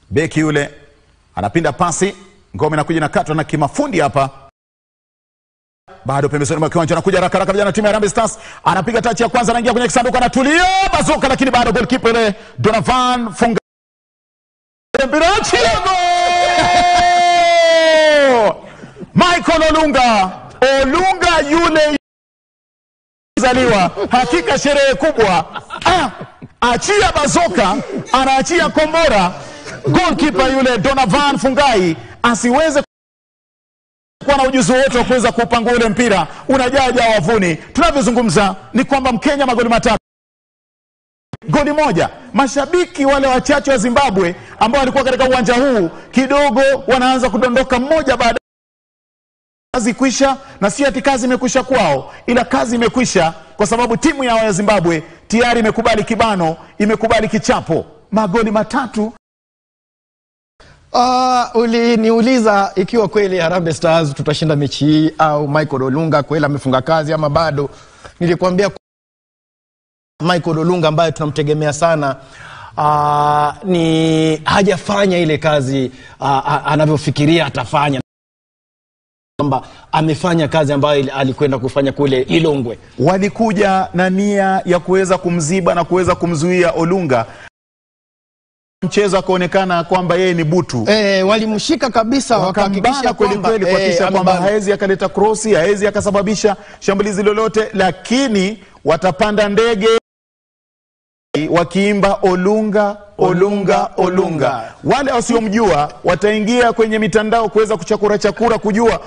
beki yule anapinda pasi, ngome inakuja na katwa na kimafundi hapa bado pembezoni mwa kiwanja anakuja haraka haraka vijana timu ya Harambee Stars anapiga tachi ya kwanza anaingia kwenye kisanduku anatulia bazuka lakini bado goalkeeper ile Donovan funga mpira achia goal Michael Olunga Olunga yule zaliwa hakika sherehe kubwa ah, achia bazoka anaachia kombora goalkeeper yule Donovan Fungai asiweze kuwa na ujuzi wote wa kuweza kuupangua ule mpira unajaja wavuni. Tunavyozungumza ni kwamba Mkenya magoli matatu goli moja. Mashabiki wale wachache wa Zimbabwe ambao walikuwa katika uwanja huu kidogo wanaanza kudondoka mmoja baada kazi kwisha, na sio ati kazi imekwisha kwao, ila kazi imekwisha kwa sababu timu yao ya Zimbabwe tayari imekubali kibano, imekubali kichapo, magoli matatu Uh, uliniuliza ikiwa kweli Harambee Stars tutashinda mechi hii au Michael Olunga kweli amefunga kazi ama bado. Nilikwambia Michael Olunga ambaye tunamtegemea sana uh, ni hajafanya ile kazi uh, anavyofikiria atafanya kwamba amefanya kazi ambayo ili- alikwenda kufanya kule Ilongwe. walikuja na nia ya kuweza kumziba na kuweza kumzuia Olunga. Mchezo akaonekana kwamba yeye ni butu, E, walimshika kabisa wakahakikisha wakambana kweli kwamba kweli kuhakikisha eh, kwamba amebana. haezi akaleta krosi, haezi akasababisha shambulizi lolote, lakini watapanda ndege wakiimba Olunga Olunga Olunga. Wale wasiomjua wataingia kwenye mitandao kuweza kuchakura chakura kujua